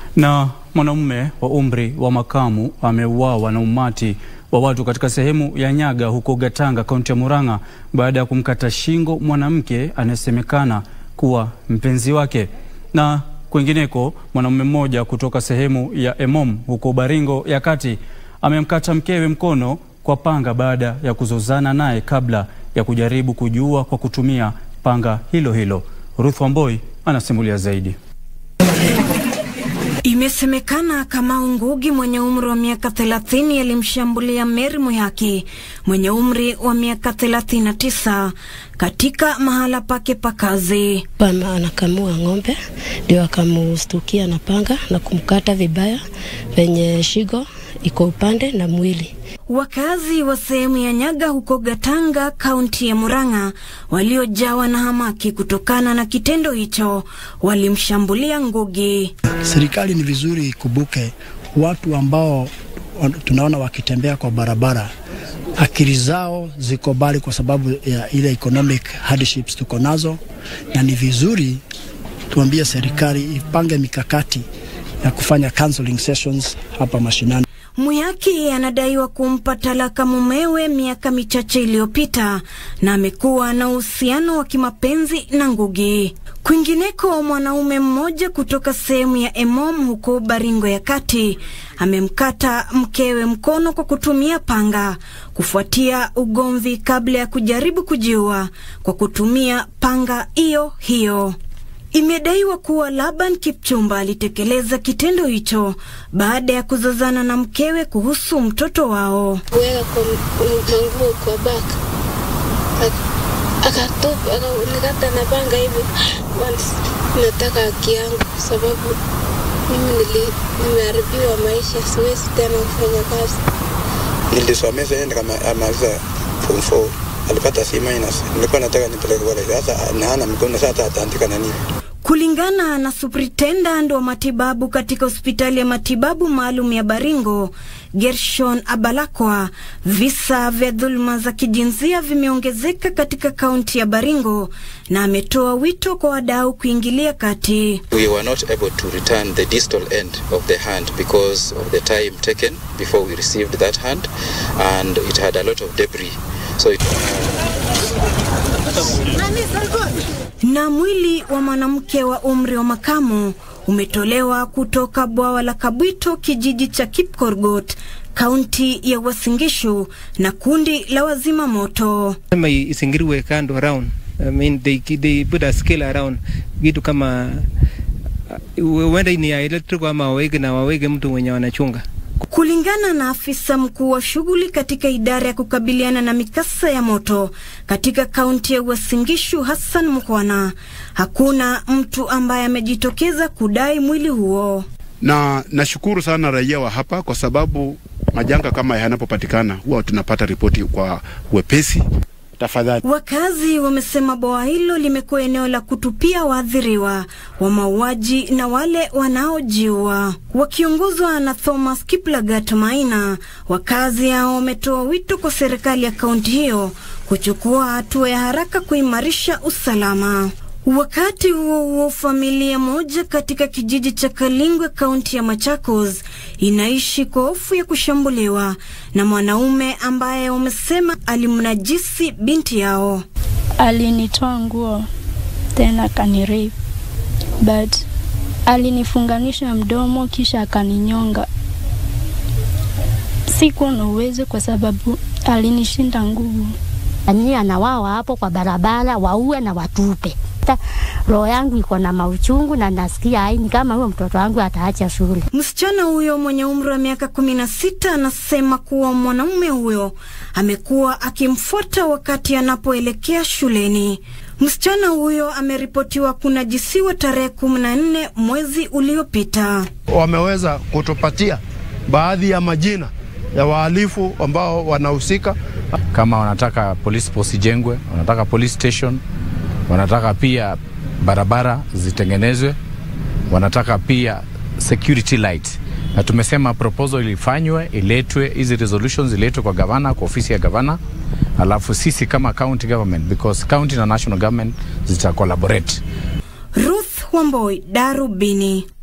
Na mwanamume wa umri wa makamu ameuawa na umati wa watu katika sehemu ya Nyaga huko Gatanga, kaunti ya Murang'a baada ya kumkata shingo mwanamke anayesemekana kuwa mpenzi wake. Na kwingineko, mwanamume mmoja kutoka sehemu ya Emom huko Baringo ya Kati amemkata mkewe mkono kwa panga baada ya kuzozana naye kabla ya kujaribu kujiua kwa kutumia panga hilo hilo. Ruth Wamboi anasimulia zaidi. Imesemekana Kamau Ngugi mwenye umri wa miaka 30 alimshambulia Mary Muyaki mwenye umri wa miaka 39 katika mahala pake pa kazi. Mama anakamua ng'ombe ndio akamustukia na panga na kumkata vibaya penye shigo iko upande na mwili. Wakazi wa sehemu ya Nyaga huko Gatanga, kaunti ya Murang'a, waliojawa na hamaki kutokana na kitendo hicho, walimshambulia Ngugi. Serikali ni vizuri ikumbuke watu ambao tunaona wakitembea kwa barabara, akili zao ziko mbali kwa sababu ya ile economic hardships tuko nazo, na ni vizuri tuambie serikali ipange mikakati ya kufanya counseling sessions hapa mashinani. Muyaki anadaiwa kumpa talaka mumewe miaka michache iliyopita na amekuwa na uhusiano wa kimapenzi na Ngugi. Kwingineko, mwanaume mmoja kutoka sehemu ya Emom huko Baringo ya Kati amemkata mkewe mkono kwa kutumia panga kufuatia ugomvi kabla ya kujaribu kujiua kwa kutumia panga hiyo hiyo. Imedaiwa kuwa Laban Kipchumba alitekeleza kitendo hicho baada ya kuzozana na mkewe kuhusu mtoto wao. Kuweka kwa manguo kwa baka akatupa akanikata na panga hivi. Nataka haki yangu kwa sababu mimi nimeharibiwa maisha, siwezi tena kufanya kazi. Nilisomesha yeye nikamaliza form 4 alipata C minus. Nilikuwa nataka nipeleke college, sasa nahana mikono, sasa ataandika na nini? Kulingana na superintendent wa matibabu katika hospitali ya matibabu maalum ya Baringo, Gershon Abalakwa, visa vya dhuluma za kijinsia vimeongezeka katika kaunti ya Baringo na ametoa wito kwa wadau kuingilia kati. We were not able to return the distal end of the hand because of the time taken before we received that hand and it had a lot of debris. So it... Na mwili wa mwanamke wa umri wa makamu umetolewa kutoka bwawa la Kabwito, kijiji cha Kipkorgot, kaunti ya Uasin Gishu na kundi la wazima moto. Sema isingiriwe kando around. I mean, they, they put a scale around vitu kama huenda ni ya electric ama waweke na waweke mtu mwenye wanachunga Kulingana na afisa mkuu wa shughuli katika idara ya kukabiliana na mikasa ya moto katika kaunti ya Uasin Gishu, Hassan Mukwana, hakuna mtu ambaye amejitokeza kudai mwili huo. Na nashukuru sana raia wa hapa kwa sababu majanga kama yanapopatikana huwa tunapata ripoti kwa wepesi. Tafadhali. Wakazi wamesema bwawa hilo limekuwa eneo la kutupia waathiriwa wa mauaji na wale wanaojiua. Wakiongozwa na Thomas Kiplagat Maina, wakazi hao wametoa wito kwa serikali ya kaunti hiyo kuchukua hatua ya haraka kuimarisha usalama. Wakati huo huo, familia moja katika kijiji cha Kalingwe kaunti ya Machakos inaishi kwa hofu ya kushambuliwa na mwanaume ambaye wamesema alimnajisi binti yao. Alinitoa nguo tena akanirape, but alinifunganisha mdomo kisha akaninyonga. Sikuwa na uwezo kwa sababu alinishinda nguvu. Anyia na wao hapo kwa barabara waue na watupe. Roho yangu iko na mauchungu na nasikia aini kama huyo mtoto wangu ataacha shule. Msichana huyo mwenye umri wa miaka kumi na sita anasema kuwa mwanaume huyo amekuwa akimfuata wakati anapoelekea shuleni. Msichana huyo ameripotiwa kunajisiwa tarehe kumi na nne mwezi uliopita. Wameweza kutupatia baadhi ya majina ya wahalifu ambao wanahusika. Kama wanataka police post ijengwe, wanataka police station, wanataka pia barabara zitengenezwe, wanataka pia security light, na tumesema proposal ilifanywe, iletwe hizi resolutions iletwe kwa gavana, kwa ofisi ya gavana, alafu sisi kama county government because county na national government zita collaborate. Ruth Wamboi, Darubini.